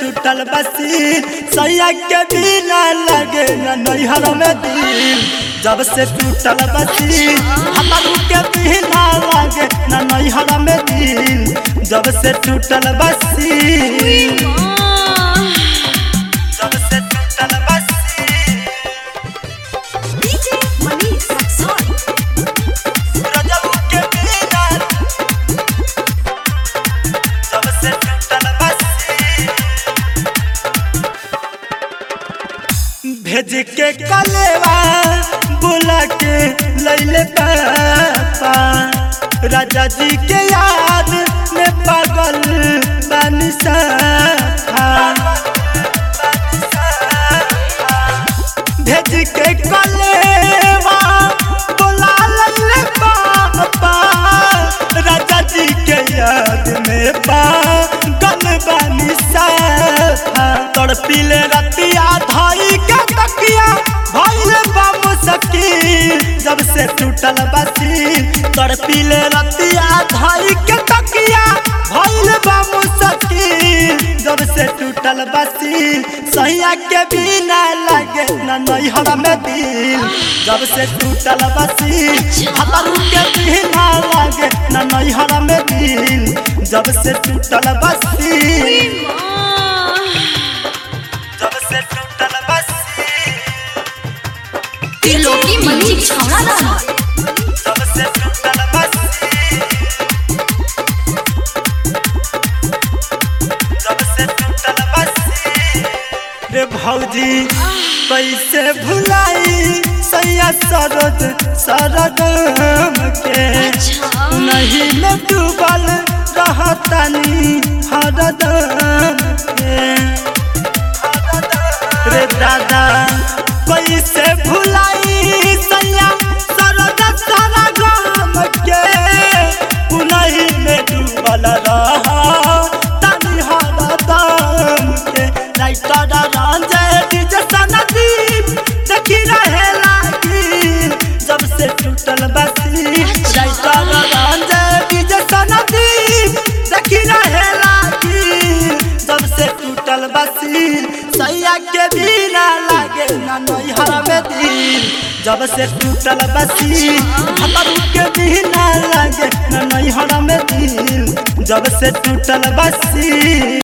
टूटल बसी सैया के बिना लगे न नैहर में दिल जब से टूटल बसी हमारू के बिना लगे न नैहर में दिल जब से टूटल बसी जब से टूटल बसी DJ Manish Saxon. रजब के बिना जब से टूटल बसी भेज के कलेवा बुला के लैले पापा राजा जी के याद में पागल बानी साफा भेज के कलेवा बुला लैले पापा राजा जी के याद में पागल बानी साफा तड़पिले रतिया धाई के तकिया भइल बा मुश्किल जब से टूटल बसी तड़पिले रतिया धाई के तकिया भइल बा मुश्किल जब से टूटल बसी सैया के बिना लगे न नैहर में दिल जब से टूटल बसी हतरू के बिना लगे न नैहर में दिल जब से टूटल बसी जब से टूटल बसी त्रिलोकी मंदिर छावड़ा रहा जब से टूटल बसी जब से टूटल बसी रे भौजी कैसे भुलाई सैया सरोज सरगम के नहीं में डूबल रहतनी हरदम के रे दादा कैसे भुलाई सैया सरद सारा गाम के उन्हीं में डूबल रहा तनी हरदम के राइटर रंजय डीजे सनदीप देखी रहे लागी जब से टूटल बसी राइटर रंजय डीजे सनदीप देखी रहे लागी जब से टूटल बसी सैया के बिना लागे ना नैहर में दिल जब से टूटल बसी हतरू के बिना लागे ना नैहर में दिल जब से टूटल बसी